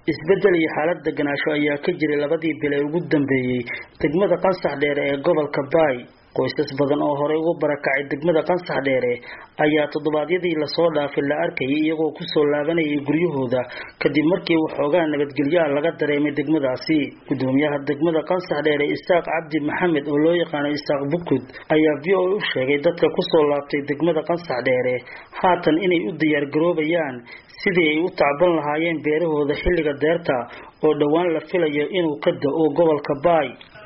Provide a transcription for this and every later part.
isbedel iyo xaalad deganaansho ayaa ka jiray labadii bil ee ugu dambeeyey degmada qansax dheere ee gobolka baay qoysas badan oo horey ugu barakacay degmada qansax dheere ayaa toddobaadyadii lasoo dhaafay la arkayay iyagoo kusoo laabanayay guryahooda kadib markii waxoogaa nabadgelyaha laga dareemay degmadaasi gudoomiyaha degmada qansax dheere isaaq cabdi maxamed oo loo yaqaano isaaq bukud ayaa v o a u sheegay dadka kusoo laabtay degmada qansax dheere haatan inay u diyaargaroobayaan sidii ay u tacban lahaayeen beerahooda xilliga deerta oo dhowaan la filayo inuu ka da-o gobolka baay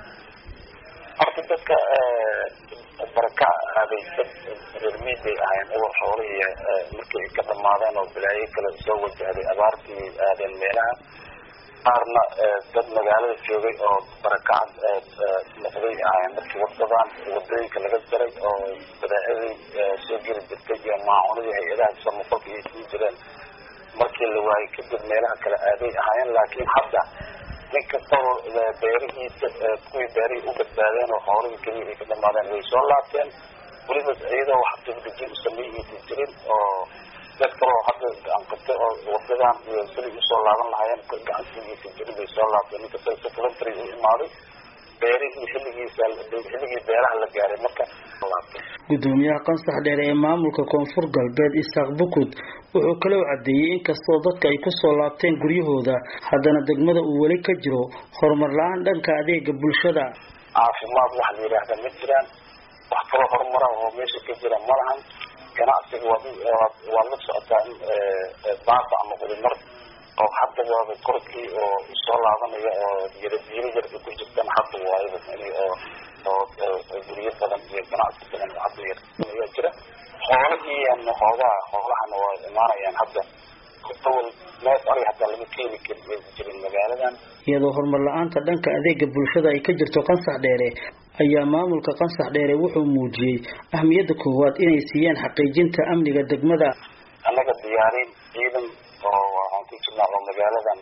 horta dadka baraka aaday dad reermiid bay ahayn eber xoolihii markii ay ka dhamaadeen oo bilaayo kale soo wajahday abaartii aadeen meelaha qaarna dad magaalada joogay oo barakacad noqday ahayn markii wadadan wadooyinka laga jaray oo badaacidii soo geli jirtay iyo maacunadii hay-adaha samafalka ay sii jireen markii la waayay kadib meelaha kale aaday ahaayeen laakiin hadda nin kastaba beerihiisa kuwii beerihii u badbaadeen oo xoolihii keliya ay ka dhamaadeen way soo laabteen weliba iyadoo wax dibdejin u sameeyaysa jirin oo dad kaloo hadda gacanqabtay oo wadadan iyo sidii usoo laaban lahaayeen gacansigiisa jirin bay soo laabteen nin kastaba si voluntary u imaaday beerihii xilligiisa xilligii beeraha la gaaray marka gudoomiyaha qansax dheere ee maamulka koonfur galbeed isaaq bukud wuxuu kaloo cadeeyey inkastoo dadka ay kusoo laabteen guryahooda haddana degmada uu weli ka jiro horumar la-aan dhanka adeega bulshada caafimaad waxa la yidhaahda ma jiraan wax kaloo horumara oo meesha ka jira ma lahan ganacsiga waad la socotaa in baaba ama horimar oo hadda waaba korkii oo soo laabanaya oo yarabiiro yar ku jirtan hadda waayaba oo oo guryo badan iyo ganacsi badan oo hadda yar ayaa jira xoolihii ama xoogaha xoolahana waa imaanayaan hadda awal neef ari hataa lama keeni kari jirin magaaladan iyadoo horumar la-aanta dhanka adeega bulshada ay ka jirto qansax dheere ayaa maamulka qansax dheere wuxuu muujiyey ahmiyadda koowaad inay siiyeen xaqiijinta amniga degmada annaga diyaarin ciidan oo waxaan ku jirnaa oo magaaladan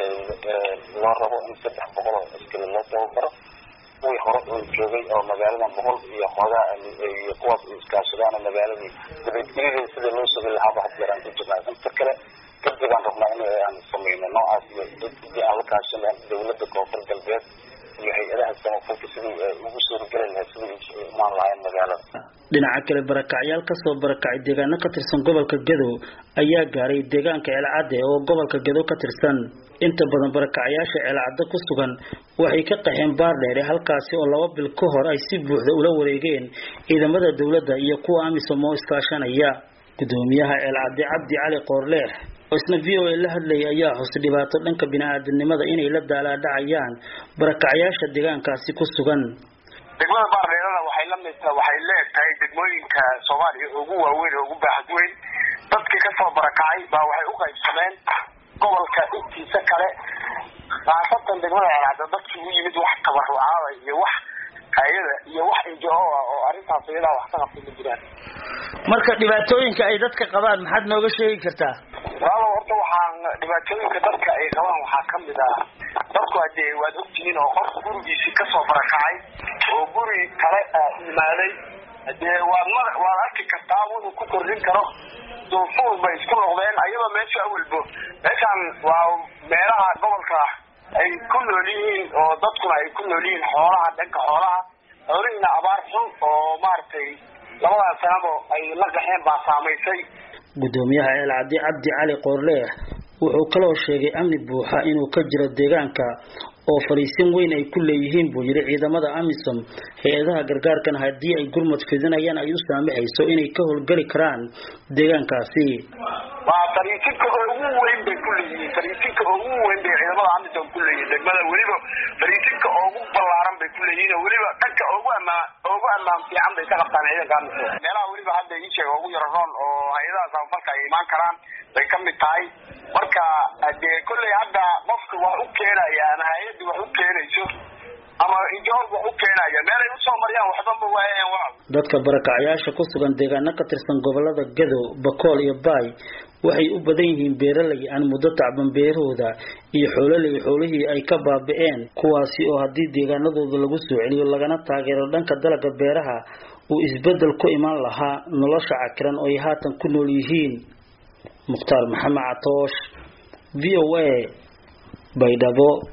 loo rabo in saddex boqol oo askari loo tababaro kuwii hore oo joogay oo magaaladan boqol iyo xoogaa iyo kuwaas ay iskaashadaan oo magaaladii nabadgelyada sida loo sugi lahaaba had yaraan ku jirnaa inta kale degdegaan rabnaa in aan sameyno noocaas iyo dii aan la kaashan lahayn dawladda koonfur galbeed iyo hay-adaha samafalka sidii ugu suurageli lahayd sidii imaan lahayn magaalada dhinaca kale barakacyaal kasoo barakacay deegaano ka tirsan gobolka gadow ayaa gaaray deegaanka ceelcadde oo gobolka gadow ka tirsan inta badan barakacyaasha ceelcadde ku sugan waxay ka qaxeen baardheere halkaasi oo laba bil ka hor ay si buuxda ula wareegeen ciidamada dowladda iyo kuwa amisom oo iskaashanaya gudoomiyaha ceelcadde cabdi cali qoorleex oo isna v o a la hadlayay ayaa xusay dhibaato dhanka bini-aadamnimada inay la daalaadhacayaan barakacyaasha deegaankaasi ku sugan degmada baardheerana waxay la mid waxay leegtahay degmooyinka soomaaliya ugu waaweyn oo ugu baaxad weyn dadkii kasoo barakacay baa waxay u qaybsameen gobolka intiisa kale khaasatan degmada ceelcadda dadkii u yimid wax tabarucaada iyo wax hay-ada iyo wax injo ah oo arrintaas iyadaa wax ka qabtay ma jiraan marka dhibaatooyinka ay dadka qabaan maxaad nooga sheegi kartaa walaalo horta waxaan dhibaatooyinka dadka ay qabaan waxaa kamid ah dadku hadee waad ogtihiin oo qof gurigiisii kasoo barakacay oo guri kale imaaday hadee waad ma waad arki kartaa wuxuu ku kordhin karo duufuur bay isku noqdeen ayadoo meesha awalbo meeshaan waa meelaha gobolka ay ku nool yihiin oo dadkuna ay ku nool yihiin xoolaha dhanka xoolaha xoolihiina abaar xun oo maaragtay labadaas sanabo ay la qaxeen baa saamaysay gudoomiyaha ceelcaddi cabdi cali qoorleex wuxuu kaloo sheegay amni buuxa inuu ka jiro deegaanka oo fadhiisin weyn ay ku leeyihiin buu yidhi ciidamada amisom hay-adaha gargaarkan haddii ay gurmad fidinayaan ay u saamaxayso inay ka howlgeli karaan deegaankaasi waa fariisinka ugu weyn bay ku leeyihiin fariisinka ugu weyn bay ciidamada amisom ku leeyihiin degmada weliba fariisinka ugu ballaaran bay ku leeyihiin oo weliba dhanka ugu amaan ugu amaan fiican bay ka qabtaan ciidanka amisom meelaha weliba hadda ii sheega ugu yaro roon oo hay-adaha samafalka ay imaan karaan bay kamid tahay marka dee kolley hadda qofka wax u keenaya ama hay-adda wax u keenayso ama ijool wax u keenaya meel ay usoo mariyaan waxba ma waayaan wa dadka barakacyaasha ku sugan deegaano ka tirsan gobolada gadow bakool iyo baay waxay u badan yihiin beeraley aan muddo tacban beerahooda iyo xoololey xoolihii ay ka baabi'een kuwaasi oo haddii deegaanadooda lagu soo celiyo lagana taageero dhanka dalagga beeraha uu isbeddel ku imaan lahaa nolosha cakiran oo ay haatan ku nool yihiin mukhtaar maxamed catoosh v o a baydhabo